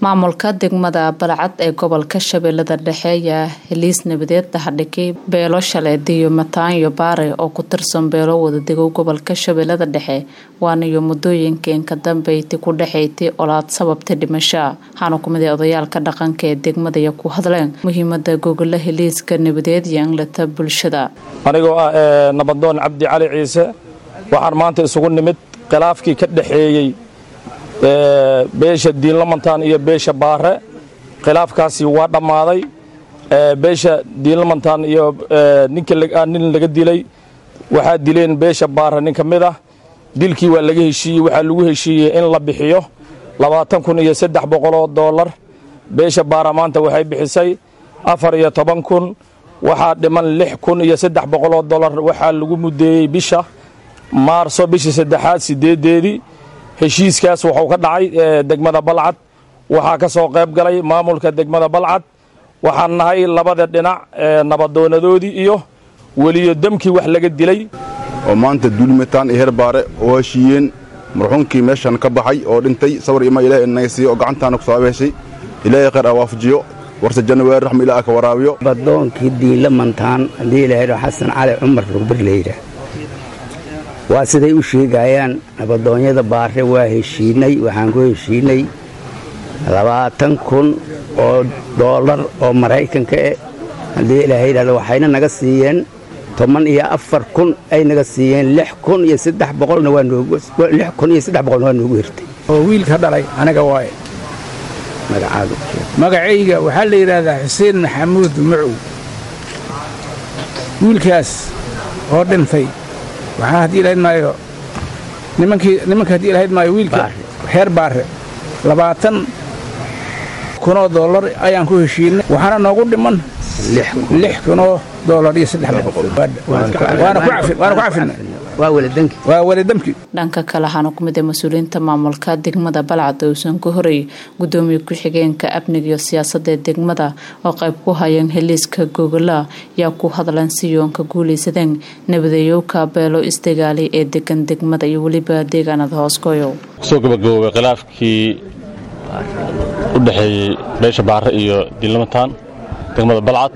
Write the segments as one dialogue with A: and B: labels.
A: maamulka degmada balcad ee gobolka shabeellada dhexe ayaa heliis nabadeed dahadhigay beelo shaleediyo mataanyo baare oo ku tirsan beelo wadadego gobolka shabeellada dhexe waanayo muddooyinkeen ka dambeyti ku dhexaytay olaad sababtay dhimasho waxaana ku miday odayaalka dhaqanka ee degmadaya ku hadleen muhiimada gogolo heliiska nabadeed iyo inlata bulshada
B: anigoo ah nabadoon cabdi cali ciise waxaan maanta isugu nimid khilaafkii ka dhexeeyey beesha diinlamantaan iyo beesha baare khilaafkaasi waa dhammaaday beesha diinlamantaan iyo nin laga dilay waxaa dileen beesha baare nin ka mid ah dilkii waa laga heshiiyey waxaa lagu heshiiyey in la bixiyo labaatan kun iyo saddex boqoloo doolar beesha baara maanta waxay bixisay afar iyo toban kun waxaa dhiman lix kun iyo saddex boqoloo dollar waxaa lagu mudeeyey bisha maarso bishii saddexaad sideedeedii heshiiskaas wuxuu ka dhacay degmada balcad waxaa ka soo qayb galay maamulka degmada balcad waxaan nahay labada dhinac nabadoonadoodii iyo weliyo demkii wax laga dilay
C: oo maanta duulimataan iyo herbaare oo heshiiyeen marxuumkii meeshan ka baxay oo dhintay sawir ima ilahay inaga siiyo oo gacantaana ku saaba heshay ilaahay khayr awaafajiyo warse januwaari raxma ilaah ka waraabiyo
D: badoonkii diinlamantaan haddii ilahaydho xasan cali cumar rugbir layidha waa siday u sheegayaan nabadoonyada baare waa heshiinay waxaan ku heshiinay labaatan kun oo doolar oo maraykanka eh haddii ilaahay yidhahdo waxayna naga siiyeen toban iyo afar kun ay naga siiyeen lix kun iyo saddex boqolna waa noogu lix kun iyo saddex boqolna waa noogu hirtay
E: oo wiilka dhalay aniga waaye
D: magacaadu
E: magacayga waxaa la yidhaahdaa xuseen maxamuud macow wiilkaas oo dhintay waxaa haddii lahayd maayo nimankii nimanka haddii lahayd maayo wiilka reer baare labaatan kunoo dollar ayaan ku heshiinay waxaana noogu dhiman lix kunoo dollar iyo saddex boqol waana ku cafinay waa waladamki
A: dhanka kale waxaana ku mid a mas-uuliyiinta maamulka degmada balcad oo uusan ka horey gudoomiye ku-xigeenka amniga iyo siyaasadda ee degmada oo qayb ku hayeen heliiska gogola yaa ku hadlan si yoonka guulaysadeen nabadeeyowka beelo isdagaali ee degan degmada iyo weliba deegaanada hooskoyo
F: kusoo gabagaboobay khilaafkii u dhexeeyey beesha baare iyo diinlamataan degmada balcad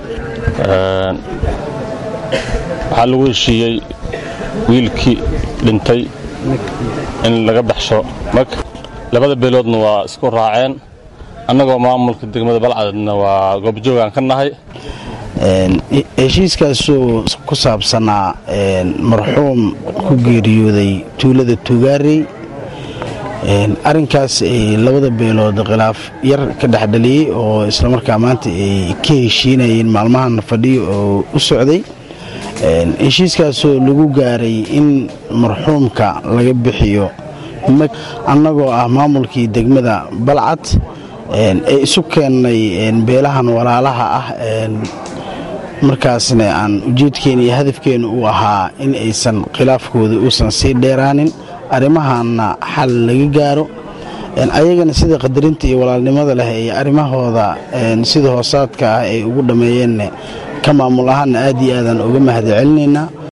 F: waxaa lagu heshiiyey wiilkii dhintay in laga baxsho mag labada beeloodna waa isku raaceen annagoo maamulka degmada balcadna waa goobjoogaan ka nahay
G: heshiiskaasoo ku saabsanaa marxuum ku geeriyooday tuulada tuugaarey arrinkaas ay labada beelood khilaaf yar ka dhexdhaliyey oo islamarkaa maanta ay ka heshiinayeen maalmahan fadhiyo oo u socday heshiiskaasoo lagu gaaray in marxuumka laga bixiyo mag annagoo ah maamulkii degmada balcad ee isu keennay beelahan walaalaha ah markaasna aan ujeedkeena iyo hadafkeena uu ahaa in aysan khilaafkooda uusan sii dheeraanin arrimahaanna xal laga gaaro ayagana sida qadarinta iyo walaalnimada leh iyo arrimahooda sida hoosaadka ah ay ugu dhammeeyeenn ka maamul ahaanna aad iyo aadaan uga mahad celinaynaa